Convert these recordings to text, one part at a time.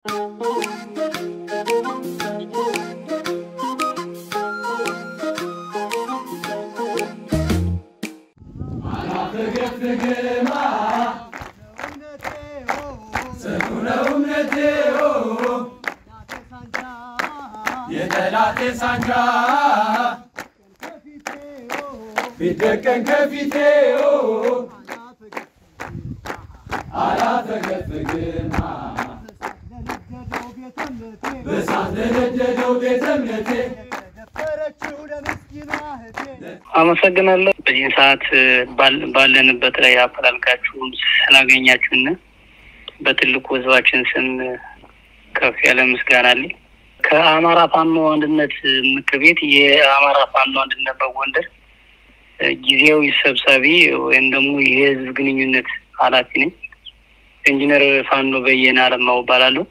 የጠላቴ ሳንጃ ቢደቀን ከፊቴ አላፈገፍግማ በሳት ለነደደው ቤተ እምነቴ አመሰግናለሁ። በዚህ ሰዓት ባል- ባለንበት ላይ አፈላልጋችሁም ስላገኛችሁን በትልቁ ህዝባችን ስም ከፍ ያለ ምስጋና አለኝ። ከአማራ ፋኖ አንድነት ምክር ቤት የአማራ ፋኖ አንድነት በጎንደር ጊዜያዊ ሰብሳቢ ወይም ደግሞ የህዝብ ግንኙነት ኃላፊ ነኝ። ኢንጂነር ፋኖ በየነ አለማው እባላለሁ።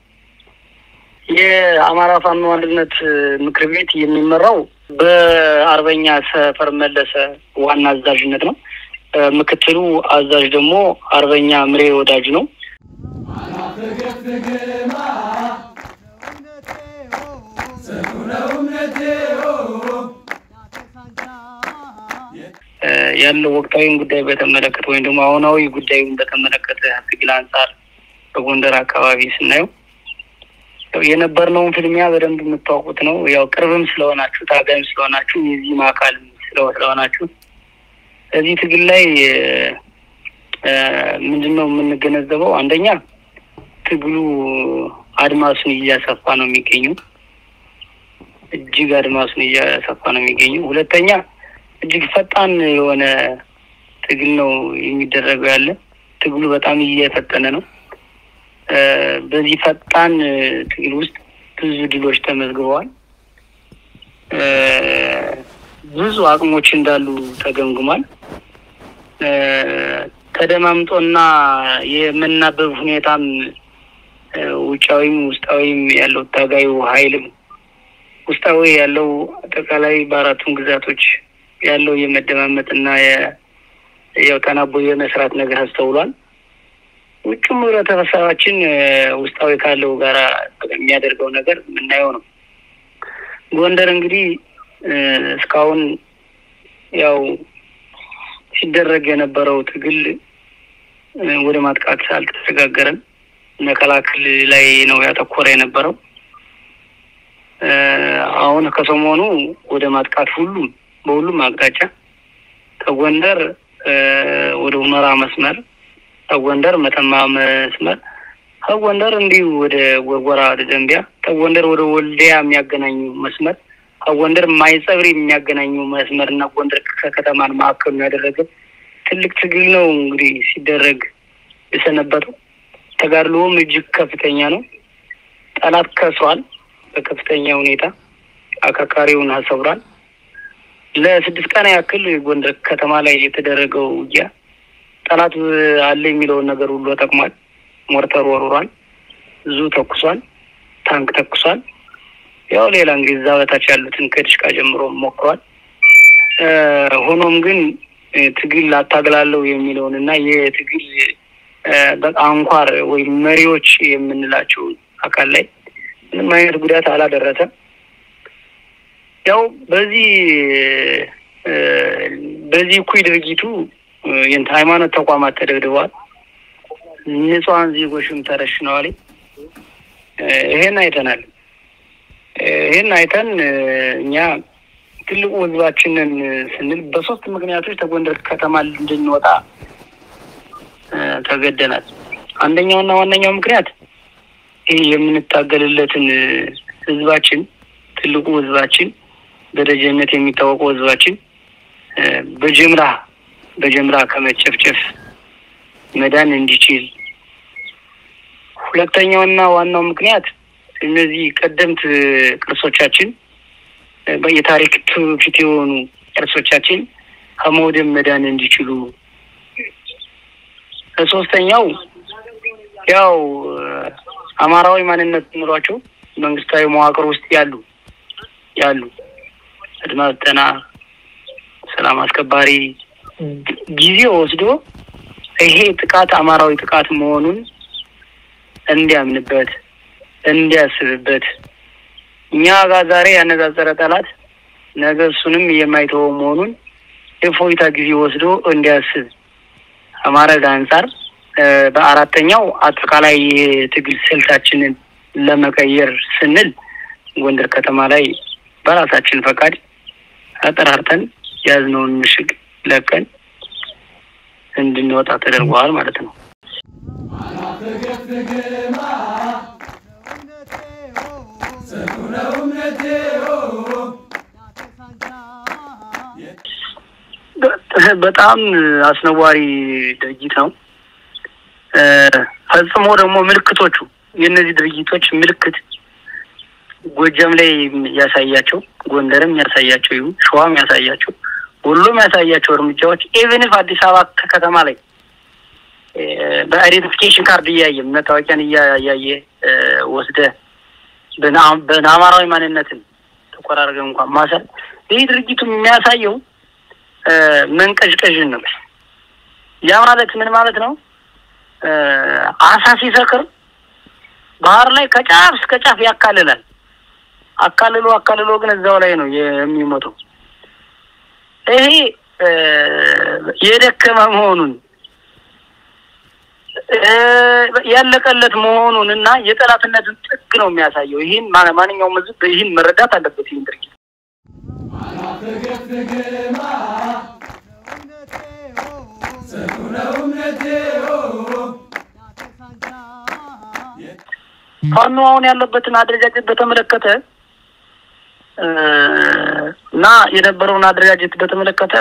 የአማራ ፋኖ አንድነት ምክር ቤት የሚመራው በአርበኛ ሰፈር መለሰ ዋና አዛዥነት ነው። ምክትሉ አዛዥ ደግሞ አርበኛ ምሬ ወዳጅ ነው። አላፈገፍግማ ጽኑ ነው እምነቴ ያለው ወቅታዊን ጉዳይ በተመለከተ ወይም ደግሞ አሁናዊ ጉዳዩን በተመለከተ ትግል አንጻር በጎንደር አካባቢ ስናየው ያው የነበርነውን ፍልሚያ በደንብ የምታውቁት ነው። ያው ቅርብም ስለሆናችሁ ታጋይም ስለሆናችሁ የዚህም አካል ስለ- ስለሆናችሁ እዚህ ትግል ላይ ምንድን ነው የምንገነዘበው? አንደኛ ትግሉ አድማሱን እያሰፋ ነው የሚገኘው። እጅግ አድማሱን እያሰፋ ነው የሚገኘው። ሁለተኛ እጅግ ፈጣን የሆነ ትግል ነው የሚደረገው ያለ ትግሉ በጣም እየፈጠነ ነው። እ በዚህ ፈጣን ትግል ውስጥ ብዙ ድሎች ተመዝግበዋል። እ ብዙ አቅሞች እንዳሉ ተገምግሟል። እ ተደማምጦና የመናበብ ሁኔታም እ ውጫዊም ውስጣዊም ያለው ታጋዩ ኃይልም ውስጣዊ ያለው አጠቃላይ በአራቱም ግዛቶች ያለው የመደማመጥ እና ያው ተናቦ የመስራት ነገር አስተውሏል። ውጭም ህብረተሰባችን እ ውስጣዊ ካለው ጋራ የሚያደርገው ነገር የምናየው ነው። ጎንደር እንግዲህ እ እስካሁን ያው ሲደረግ የነበረው ትግል እ ወደ ማጥቃት አልተሸጋገረም። መከላከል ላይ ነው ያተኮረ የነበረው። እ አሁን ከሰሞኑ ወደ ማጥቃት ሁሉም በሁሉም አቅጣጫ ከጎንደር እ ወደ ሁመራ መስመር፣ ከጎንደር መተማ መስመር፣ ከጎንደር እንዲሁ ወደ ጎርጎራ ወደ ደንቢያ፣ ከጎንደር ወደ ወልዲያ የሚያገናኙ መስመር፣ ከጎንደር ማይጸብሪ የሚያገናኙ መስመር እና ጎንደር ከከተማን ማዕከል ያደረገ ትልቅ ትግል ነው እንግዲህ ሲደረግ የሰነበተው። ተጋድሎም እጅግ ከፍተኛ ነው። ጠላት ከሷል በከፍተኛ ሁኔታ አከርካሪውን አሰብሯል። ለስድስት ቀን ያክል ጎንደር ከተማ ላይ የተደረገው ውጊያ ጠላት አለ የሚለውን ነገር ሁሉ ተጠቅሟል። ሞርተር ወርውሯል፣ ብዙ ተኩሷል፣ ታንክ ተኩሷል። ያው ሌላ እንግዲህ እዛ በታች ያሉትን ከድሽቃ ጀምሮ ሞክሯል። እ ሆኖም ግን እ ትግል አታግላለሁ የሚለውን እና የትግል እ በጣም አንኳር ወይም መሪዎች የምንላቸው አካል ላይ ምንም አይነት ጉዳት አላደረሰም። ያው በዚህ እ በዚህ እኩይ ድርጊቱ እ የንት ሃይማኖት ተቋማት ተደብድበዋል። ንጹሐን ዜጎችም ተረሽነዋል። እ ይሄን አይተናል። እ ይሄን አይተን እ እኛ ትልቁ ህዝባችንን ስንል በሶስት ምክንያቶች ከጎንደር ከተማ እንድንወጣ እ ተገደናል። አንደኛውና ዋነኛው ምክንያት ይህ የምንታገልለትን እ ህዝባችን ትልቁ ህዝባችን በደጀነት የሚታወቀው ህዝባችን እ በጅምላ በጅምላ ከመጨፍጨፍ መዳን እንዲችል፣ ሁለተኛውና ዋናው ምክንያት እነዚህ ቀደምት ቅርሶቻችን እ የታሪክ ትውፊት የሆኑ ቅርሶቻችን ከመውደም መዳን እንዲችሉ፣ ሶስተኛው ያው አማራዊ ማንነት ኑሯቸው መንግስታዊ መዋቅር ውስጥ ያሉ ያሉ አድማ ብተና፣ ሰላም አስከባሪ ጊዜ ወስዶ ይሄ ጥቃት አማራዊ ጥቃት መሆኑን እንዲያምንበት እንዲያስብበት እኛ ጋር ዛሬ ያነጻጸረ ጠላት ነገ እሱንም የማይተወው መሆኑን የፎይታ ጊዜ ወስዶ እንዲያስብ ከማድረግ አንጻር በአራተኛው አጠቃላይ የትግል ስልታችንን ለመቀየር ስንል ጎንደር ከተማ ላይ በራሳችን ፈቃድ አጠራርተን ያዝነውን ምሽግ ለቀን እንድንወጣ ተደርገዋል ማለት ነው። አላፈገፍግማ ጽኑ ነው እምነቴ በጣም አስነዋሪ ድርጊት ነው። ፈጽሞ ደግሞ ምልክቶቹ የእነዚህ ድርጊቶች ምልክት ጎጃም ላይ ያሳያቸው፣ ጎንደርም ያሳያቸው ይሁን ሸዋም ያሳያቸው፣ ሁሉም ያሳያቸው እርምጃዎች ኢቨንፍ አዲስ አበባ ከተማ ላይ በአይዴንቲፊኬሽን ካርድ እያየ መታወቂያን እያየ ወስደ በአማራዊ ማንነትን ተቆራርገ እንኳን ማሰር ይህ ድርጊቱ የሚያሳየው መንቀዥቀዥን ነው። ያ ማለት ምን ማለት ነው? አሳ ሲሰክር ባህር ላይ ከጫፍ እስከ ጫፍ ያካልላል። አካልሎ አካልሎ ግን እዛው ላይ ነው የሚሞተው። ይሄ የደከመ መሆኑን ያለቀለት መሆኑን እና የጠላትነትን ጥግ ነው የሚያሳየው። ይህን ማንኛውም ሕዝብ ይህን መረዳት አለበት። ይህን ድርጊት አላፈገፍግማ ጽኑ ነው እምነቴ ፋኖ አሁን ያለበትን አደረጃጀት በተመለከተ እና የነበረውን አደረጃጀት በተመለከተ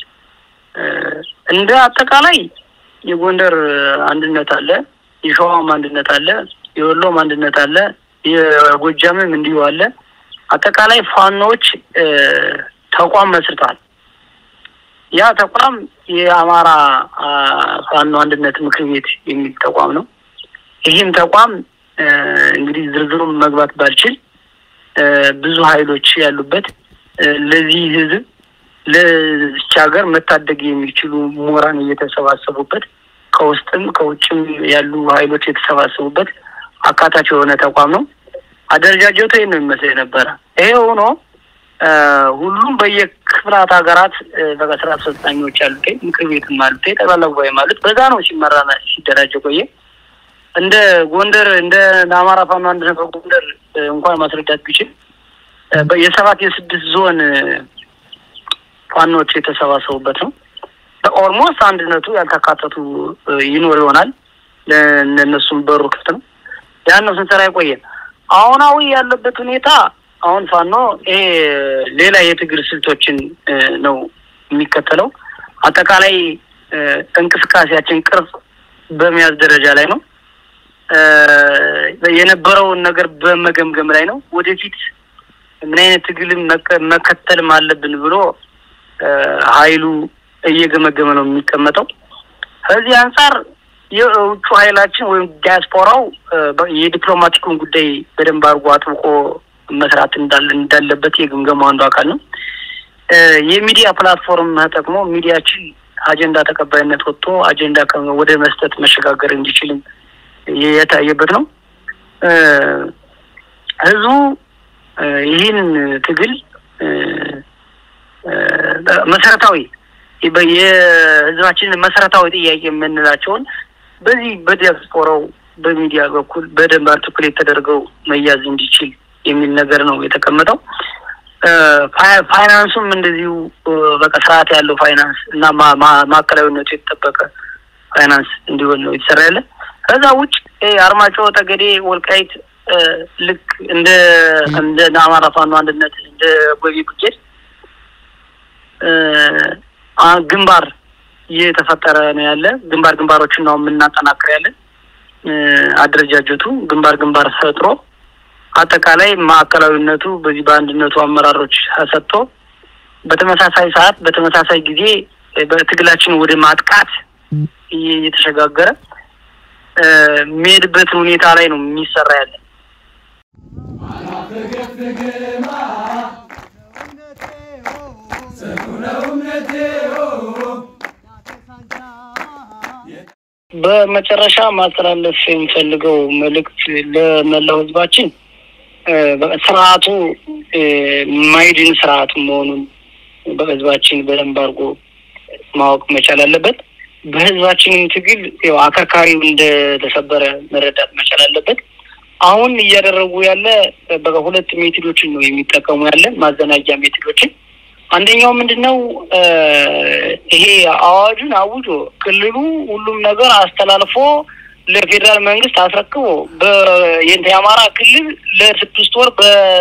እንደ አጠቃላይ የጎንደር አንድነት አለ፣ የሸዋም አንድነት አለ፣ የወሎም አንድነት አለ፣ የጎጃምም እንዲሁ አለ። አጠቃላይ ፋኖዎች ተቋም መስርተዋል። ያ ተቋም የአማራ ፋኖ አንድነት ምክር ቤት የሚል ተቋም ነው። ይህም ተቋም እንግዲህ ዝርዝሩን መግባት ባልችል ብዙ ኃይሎች ያሉበት ለዚህ ህዝብ ለዚች ሀገር መታደግ የሚችሉ ምሁራን እየተሰባሰቡበት ከውስጥም ከውጭም ያሉ ኃይሎች የተሰባሰቡበት አካታች የሆነ ተቋም ነው። አደረጃጀቱ ይህን ነው የሚመስል የነበረ። ይሄ ሆኖ ሁሉም በየክፍላት ሀገራት በቃ ስራ አስፈጻሚዎች አሉት፣ ምክር ቤትም አሉት፣ ጠቅላላ ጉባኤም አሉት። በዛ ነው ሲመራ ሲደራጀ ቆየ። እንደ ጎንደር እንደ አማራ ፋኖ አንድነት በጎንደር እንኳን ማስረዳት ቢችል የሰባት የስድስት ዞን ፋኖች የተሰባሰቡበት ነው። በኦልሞስት አንድነቱ ያልተካተቱ ይኖር ይሆናል። ለእነሱም በሩ ክፍት ነው። ያን ነው ስንሰራ የቆየ። አሁናዊ ያለበት ሁኔታ አሁን ፋኖ ይሄ ሌላ የትግል ስልቶችን ነው የሚከተለው። አጠቃላይ እንቅስቃሴያችን ቅርጽ በመያዝ ደረጃ ላይ ነው። የነበረውን ነገር በመገምገም ላይ ነው። ወደፊት ምን አይነት ትግልም መከተልም አለብን ብሎ ኃይሉ እየገመገመ ነው የሚቀመጠው። ከዚህ አንጻር የውጩ ኃይላችን ወይም ዲያስፖራው የዲፕሎማቲኩን ጉዳይ በደንብ አድርጎ አጥብቆ መስራት እንዳለበት የግምገማው አንዱ አካል ነው። የሚዲያ ፕላትፎርም ተጠቅሞ ሚዲያችን አጀንዳ ተቀባይነት ወጥቶ አጀንዳ ወደ መስጠት መሸጋገር እንዲችልም የታየበት ነው። ህዝቡ ይህን ትግል መሰረታዊ የህዝባችንን መሰረታዊ ጥያቄ የምንላቸውን በዚህ በዲያስፖራው በሚዲያ በኩል በደንብ አርቲኩሌት ተደርገው መያዝ እንዲችል የሚል ነገር ነው የተቀመጠው። ፋይናንሱም እንደዚሁ በቃ ስርዓት ያለው ፋይናንስ እና ማዕከላዊነቱ የተጠበቀ ፋይናንስ እንዲሆን ነው የተሰራ ያለ። ከዛ ውጭ አርማጭሆ፣ ጠገዴ፣ ወልቃይት ልክ እንደ እንደ አማራ ፋኖ አንድነት እንደ ጎቢ ብርጌድ ግንባር እየተፈጠረ ነው ያለ። ግንባር ግንባሮችን ነው የምናጠናክር ያለን። አደረጃጀቱ ግንባር ግንባር ፈጥሮ አጠቃላይ ማዕከላዊነቱ በዚህ በአንድነቱ አመራሮች ሰጥቶ በተመሳሳይ ሰዓት በተመሳሳይ ጊዜ በትግላችን ወደ ማጥቃት እየተሸጋገረ የሚሄድበት ሁኔታ ላይ ነው የሚሰራ ያለ። አላፈገፍግማ ጽኑ ነው እምነቴ በመጨረሻ ማስተላለፍ የሚፈልገው መልእክት ለመላው ህዝባችን ስርዓቱ ማይድን ስርዓት መሆኑን በህዝባችን በደንብ አድርጎ ማወቅ መቻል አለበት። በህዝባችንም ትግል ያው አከርካሪው እንደተሰበረ መረዳት መቻል አለበት። አሁን እያደረጉ ያለ በሁለት ሜቶዶችን ነው የሚጠቀሙ ያለ ማዘናጊያ ሜቶዶችን። አንደኛው ምንድን ነው? ይሄ አዋጁን አውጆ ክልሉ ሁሉም ነገር አስተላልፎ ለፌዴራል መንግስት አስረክቦ የአማራ ክልል ለስድስት ወር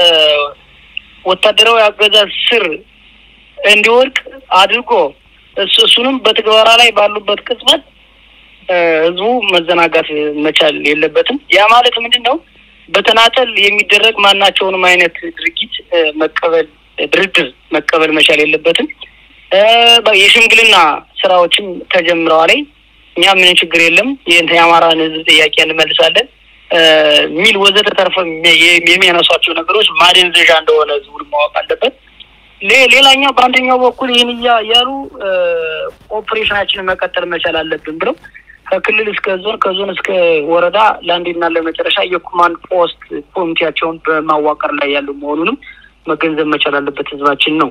በወታደራዊ አገዛዝ ስር እንዲወድቅ አድርጎ እሱንም በትግበራ ላይ ባሉበት ቅጽበት ህዝቡ መዘናጋት መቻል የለበትም። ያ ማለት ምንድን ነው? በተናጠል የሚደረግ ማናቸውንም አይነት ድርጊት መቀበል ድርድር መቀበል መቻል የለበትም። የሽምግልና ስራዎችም ተጀምረዋል። እኛ ምን ችግር የለም የአማራን ህዝብ ጥያቄ እንመልሳለን ሚል ወዘተ ተርፈ የሚያነሷቸው ነገሮች ማደንዘዣ እንደሆነ ህዝቡን ማወቅ አለበት። ሌላኛው በአንደኛው በኩል ይህን እያሉ ኦፕሬሽናችንን መቀጠል መቻል አለብን ብለው ከክልል እስከ ዞን ከዞን እስከ ወረዳ ለአንዴና ለመጨረሻ የኮማንድ ፖስት ኮሚቴያቸውን በማዋቀር ላይ ያሉ መሆኑንም መገንዘብ መቻል አለበት ህዝባችን ነው።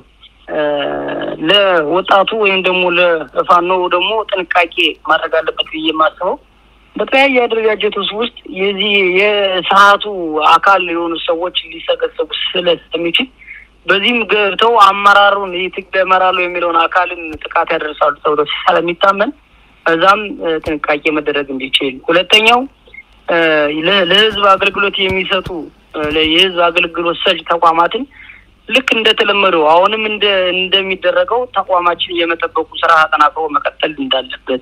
ለወጣቱ ወይም ደግሞ ለፋኖ ደግሞ ጥንቃቄ ማድረግ አለበት ብዬ የማስበው በተለያየ አደረጃጀቶች ውስጥ የዚህ የስርዓቱ አካል የሆኑ ሰዎች ሊሰገሰቡ ስለሚችል በዚህም ገብተው አመራሩን የትግል እመራለሁ የሚለውን አካልን ጥቃት ያደርሳሉ ተብሎ ስለሚታመን እዛም ጥንቃቄ መደረግ እንዲችል፣ ሁለተኛው ለህዝብ አገልግሎት የሚሰጡ የህዝብ አገልግሎት ሰጭ ተቋማትን ልክ እንደተለመደው አሁንም እንደ እንደሚደረገው ተቋማችን የመጠበቁ ስራ አጠናክሮ መቀጠል እንዳለበት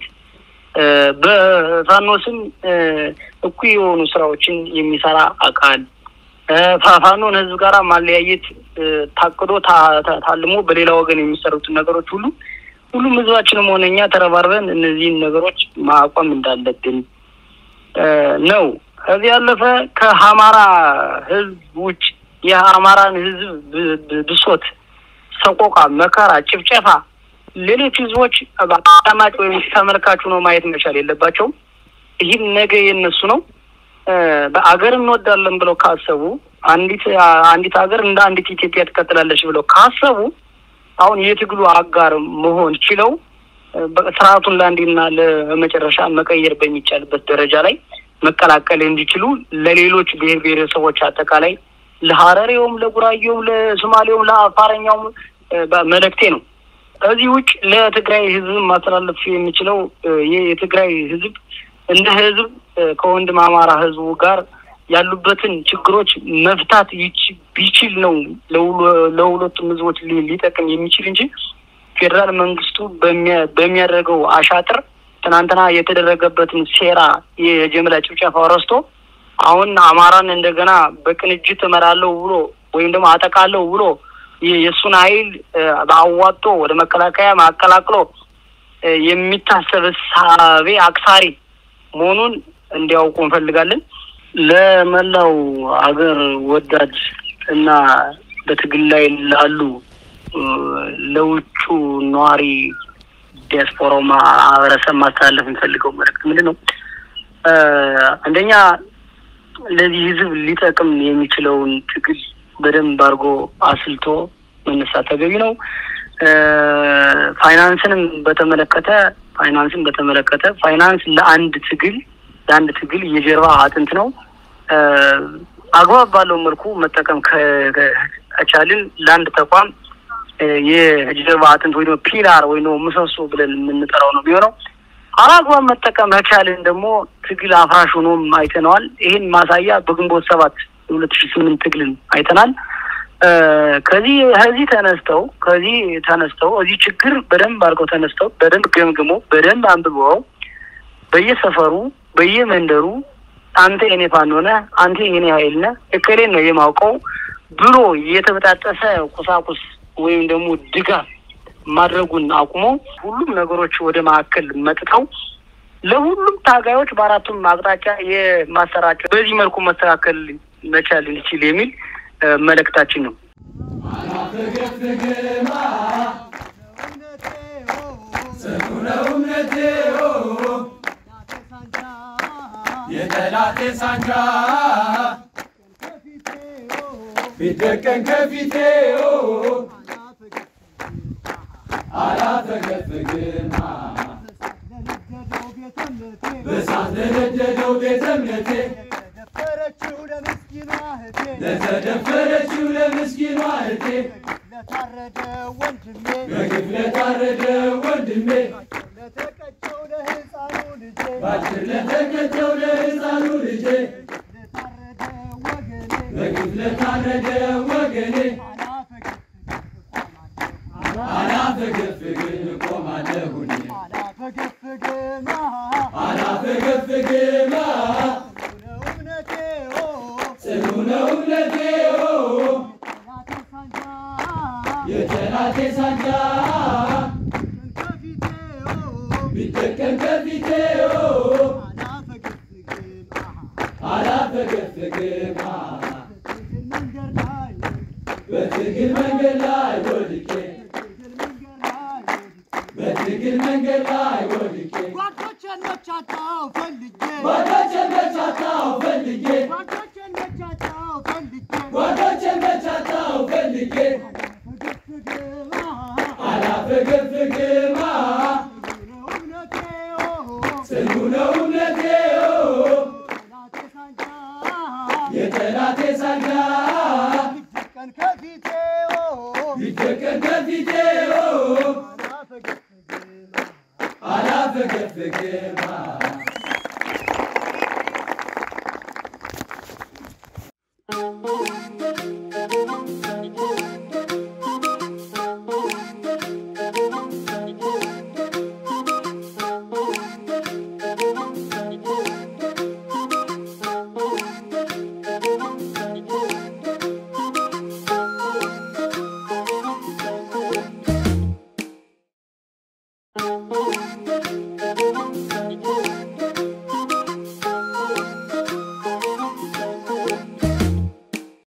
በፋኖ ስም እኩይ የሆኑ ስራዎችን የሚሰራ አካል ፋኖን ህዝብ ጋር ማለያየት ታቅዶ ታልሞ በሌላ ወገን የሚሰሩትን ነገሮች ሁሉ ሁሉም ህዝባችንም ሆነ እኛ ተረባርበን እነዚህን ነገሮች ማቆም እንዳለብን ነው። ከዚህ ያለፈ ከአማራ ህዝብ ውጭ የአማራን ህዝብ ብሶት፣ ሰቆቃ፣ መከራ፣ ጭፍጨፋ ሌሎች ህዝቦች አዳማጭ ወይም ተመልካቹ ነው ማየት መቻል የለባቸውም። ይህም ነገ የነሱ ነው። በአገር እንወዳለን ብለው ካሰቡ አንዲት አንዲት ሀገር እንደ አንዲት ኢትዮጵያ ትቀጥላለች ብለው ካሰቡ አሁን የትግሉ አጋር መሆን ችለው ስርዓቱን ለአንዴና ለመጨረሻ መቀየር በሚቻልበት ደረጃ ላይ መቀላቀል እንዲችሉ ለሌሎች ብሔር ብሔረሰቦች አጠቃላይ ለሀረሬውም፣ ለጉራጌውም፣ ለሶማሌውም፣ ለአፋረኛውም መልእክቴ ነው። ከዚህ ውጭ ለትግራይ ህዝብ ማስተላለፍ የሚችለው የትግራይ ህዝብ እንደ ህዝብ ከወንድም አማራ ህዝቡ ጋር ያሉበትን ችግሮች መፍታት ቢችል ነው ለሁለቱም ህዝቦች ሊጠቅም የሚችል እንጂ ፌዴራል መንግስቱ በሚያደርገው አሻጥር ትናንትና የተደረገበትን ሴራ የጀምላ ጭፍጨፋ ረስቶ አሁን አማራን እንደገና በቅንጅት እመራለሁ ብሎ ወይም ደግሞ አጠቃለሁ ብሎ የእሱን ኃይል አዋጦ ወደ መከላከያ ማቀላቅሎ የሚታሰብ እሳቤ አክሳሪ መሆኑን እንዲያውቁ እንፈልጋለን። ለመላው ሀገር ወዳድ እና በትግል ላይ ላሉ ለውጩ ነዋሪ ዲያስፖራው ማህበረሰብ ማስተላለፍ የሚፈልገው መልዕክት ምንድን ነው? አንደኛ ለዚህ ህዝብ ሊጠቅም የሚችለውን ትግል በደንብ አድርጎ አስልቶ መነሳት ተገቢ ነው። ፋይናንስንም በተመለከተ ፋይናንስን በተመለከተ ፋይናንስ ለአንድ ትግል ለአንድ ትግል የጀርባ አጥንት ነው። አግባብ ባለው መልኩ መጠቀም ከቻልን ለአንድ ተቋም የጀርባ አጥንት ወይ ፒላር ወይ ምሰሶ ብለን የምንጠራው ነው የሚሆነው። አላግባብ መጠቀም ከቻልን ደግሞ ትግል አፍራሽ ሆኖም አይተነዋል። ይህን ማሳያ በግንቦት ሰባት የሁለት ሺህ ስምንት ትግልን አይተናል። ከዚህ ከዚህ ተነስተው ከዚህ ተነስተው እዚህ ችግር በደንብ አድርገው ተነስተው በደንብ ገምግሞ በደንብ አንብበው በየሰፈሩ በየመንደሩ አንተ የኔ ፋኖ ነህ፣ አንተ የኔ ኃይል ነህ፣ እከሌን ነው የማውቀው ብሎ የተበጣጠሰ ቁሳቁስ ወይም ደግሞ ድጋፍ ማድረጉን አቁሞ ሁሉም ነገሮች ወደ ማዕከል መጥተው ለሁሉም ታጋዮች በአራቱም አቅጣጫ የማሰራጨት በዚህ መልኩ መስተካከል መቻል እንችል የሚል መልእክታችን ነው። አላፈገፍግማ ጽኑ ነው እምነቴ የጠላቴ ሳንጃ ቢደቀን ከፊቴ አላፈገፍግም በሳት ለነደደው ቤተ እምነቴ ለተደፈረችው ለምስኪኗ እህቴ ለተደፈረችው ለምስኪኗ እህቴ ለታረደ ወንድሜ በግፍ ለታረደ ወንድሜ ለተቀጨው ለሕፃኑ ልጄ ባጭር ለተቀጨው ለሕፃኑ ልጄ ለታረደ ወገኔ በግፍ ለታረደ ወገኔ አላፈገፍግም አላፈገፍግም እቆማለሁ እኔ አላፈገፍግም አላፈገፍግም ነው እምነቴ ኦ ጽኑ ነው እምነቴ ጠላቴ ሳንጃ የጠላቴ ሳንጃ ከፊቴ ኦ ቢደቀን ከፊቴ አላፈገፍግም አላፈገፍግም መንገድ ላይ በትግል መንገድ ላይ ወድቄ መንገድ ላይ በትግል መንገድ ላይ ወድቄ ጓዶቼን መቻታው ፈልጌ ጓዶቼን በቻታው ፈልጌ ጓዶቼን መቻታው ፈልጌ ጓዶቼን በቻታው ፈልጌ ፈገፍግም አላፈገፍግም ነው እምነቴ ኦ ጽኑ ነው እምነቴ ጠላቴ ሳንጃ የጠላቴ ሳንጃ ቀን ከፊቴ ኦ ቢደቀን ከፊቴ አላፈገፍግም አላፈገፍግም Thank you.